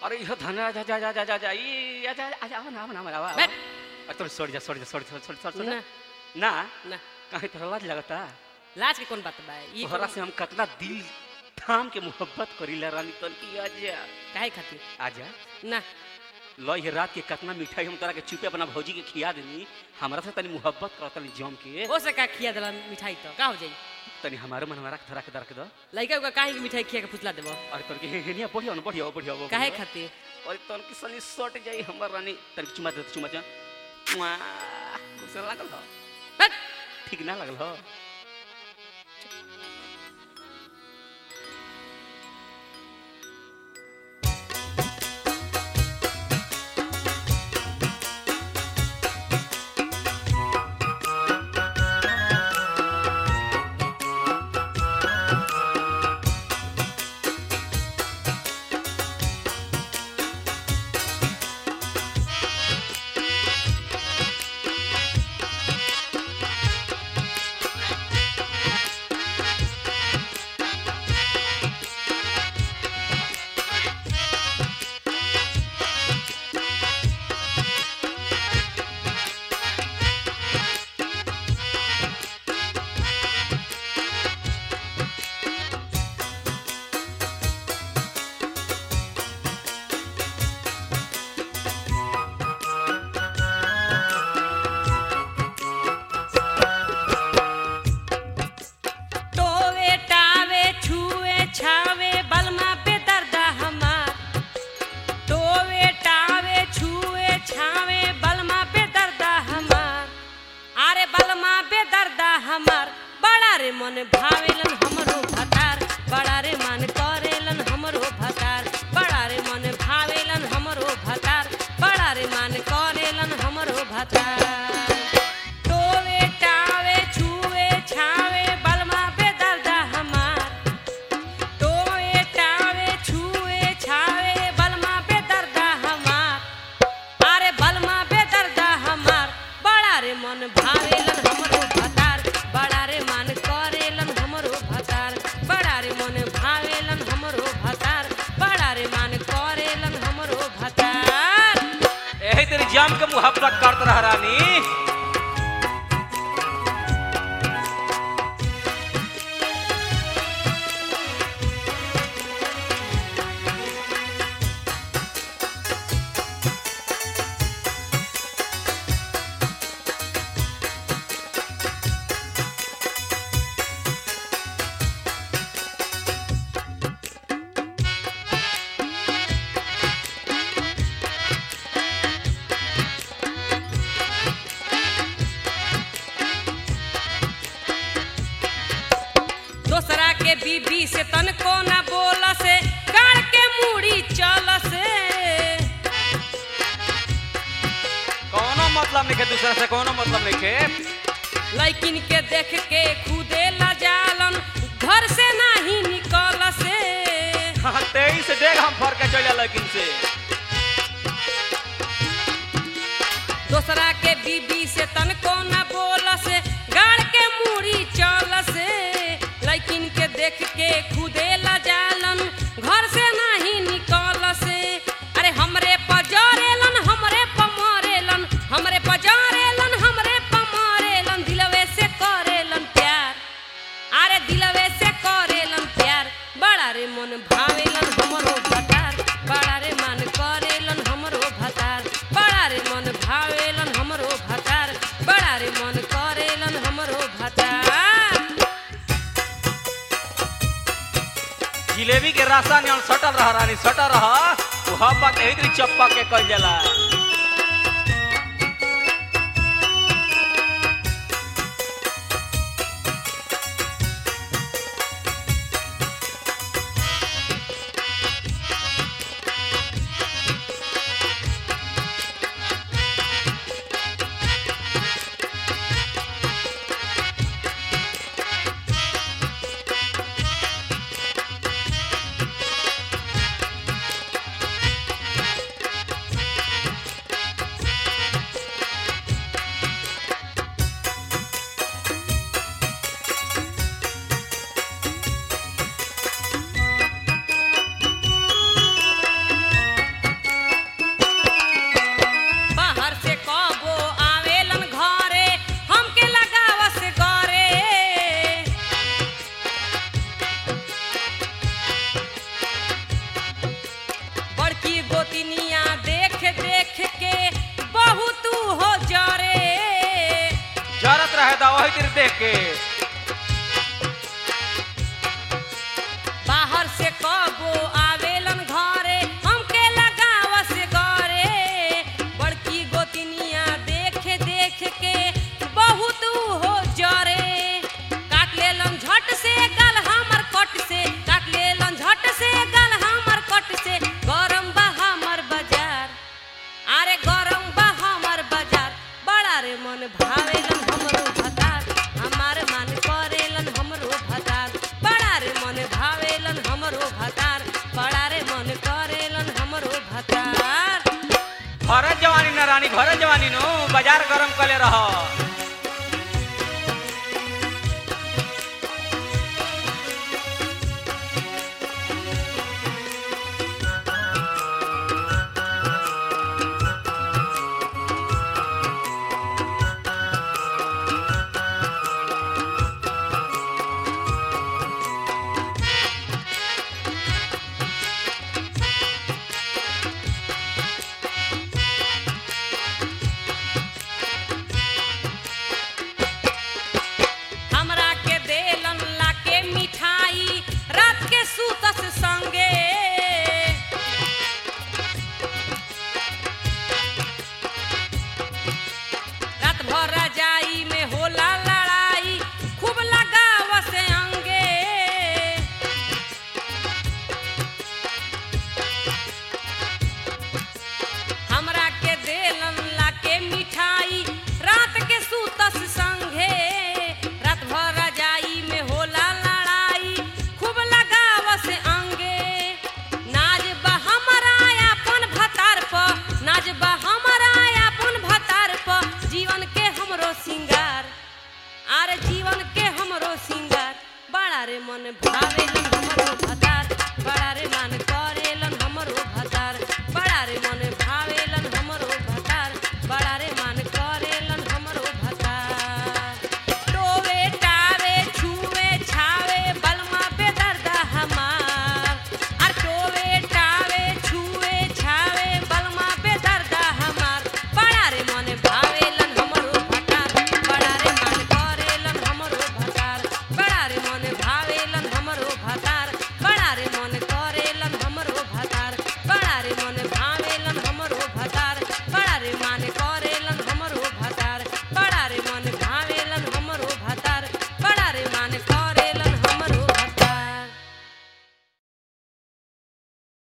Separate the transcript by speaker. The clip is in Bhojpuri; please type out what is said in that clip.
Speaker 1: अरे इहो धन जा जा जा जा जा जा ई आजा आजा आवा ना आवा ना आवा
Speaker 2: बैठ।
Speaker 1: अरे तोड़ छोड़ जा छोड़ जा छोड़ छोड़ छोड़ छोड़
Speaker 2: ना
Speaker 1: ना
Speaker 2: ना
Speaker 1: कहीं तो लाज लगता
Speaker 2: लाज के कौन बात बा ई
Speaker 1: तोहरा से हम कितना दिल थाम के मोहब्बत करीला रानी तन की आजा
Speaker 2: काहे खातिर
Speaker 1: आजा
Speaker 2: ना
Speaker 1: लो ये रात के कितना मिठाई हम तोरा के चुपे अपना भौजी के खिया देनी हमरा से तनी मोहब्बत कर तनी जम के
Speaker 2: हो से का खिया देला मिठाई तो का हो जाई
Speaker 1: तनी हमारे मन में रख धरा के रख दो
Speaker 2: लइका का काहे के मिठाई खिया के फुसला देबो
Speaker 1: अरे तन के हेनिया बढ़िया न बढ़िया बढ़िया बढ़िया।
Speaker 2: काहे खातिर
Speaker 1: अरे तन की सनी सट जाई हमर रानी तन की चुमा दे चुमा जा मुआ, कैसे लागल हो
Speaker 2: बैठ।
Speaker 1: ठीक ना लागल हो
Speaker 2: टोवे टावे छुए छावे बलमा पे दर्दा हमार टोवे टावे छुए छावे बलमा पे दर्दा हमार अरे बलमा पे दर्दा हमार बड़ा रे मन भावेलन हमरो भतार बड़ा रे मन करेलन हमरो भतार बड़ा रे मन भावेलन हमरो भतार बड़ा रे मन करेलन हमरो भतार टोवे टावे छुए छावे बलमा पे दर्दा हमार टोवे टावे छुए छावे बलमा पे दर्दा हमार अरे बलमा पे दर्दा हमार बड़ा रे मन भावेलन हमरो भतार बड़ा रे मन करेलन हमरो भतार बड़ा रे मन भावेलन हमरो भतार बड़ा रे मन करेलन हमरो भतार
Speaker 1: यही तेरी जाम के मोहब्बत करत रह रानी
Speaker 2: दोसरा के बीबी से तनको न बोल से गाड़ के मुड़ी चल से
Speaker 1: कोनो मतलब नहीं के दूसरा से कोनो मतलब नहीं के
Speaker 2: लैकिन के देख के खुदे लजालन घर से नहीं निकल से
Speaker 1: हाँ तेईस डेग हम फर के चल लेकिन से
Speaker 2: दोसरा के बीबी से तनको न बोल से गाड़ के मुड़ी चल से लैकिन के देख के खुदे लजालन घर से नहीं निकल से अरे हमरे पजरेलन हमरे पमरेलन हमरे पजरेलन हमरे पमरेलन दिलवे से करेलन प्यार अरे दिलवे से करेलन प्यार बड़ा रे मन भावेलन हमरो भतार बड़ा रे मन करेलन हमरो भतार बड़ा रे मन भावेलन हमरो भतार बड़ा रे मन करेलन हमरो भतार
Speaker 1: जिलेबी के रास्ता नियन सटल रह रानी सटल रह तू हब्बा के इतनी चप्पा के कल जाला खातिर देख के
Speaker 2: बाहर से कबो आवेलन घरे हमके लगाव से गरे बड़की गोतनिया देख देख के बहुत हो जरे काट लेलन झट से गल हमर कट से काट लेलन झट से गल हमर कट से गरम बा हमर बाजार अरे गरम बा हमर बाजार बड़ा रे मन भावेलन हमरो भतार हमार मन करेलन हमरो भतार बड़ा रे मन भावेलन हमरो भतार बड़ा रे मन करेलन हमरो भतार
Speaker 1: घर जवानी न रानी घर जवानी नो बाजार गरम कले रह
Speaker 2: हमरा के देलन लाके मिठाई रात के सूतस संगे रात भर रजाई में होला लड़ाई खूब लगाव से अंगे हमरा के देलन लाके मिठाई रात के सूतस संगे रात भर रजाई में होला लड़ाई खूब लगाव से अंगे नाज बा हमरा अपन भतार प नाज बा हमरा अपन भतार प जीवन के हमरो सिंगार आरे जीवन के हमरो सिंगार बड़ा रे मन भावे हमरो भतार बड़ा रे मन करे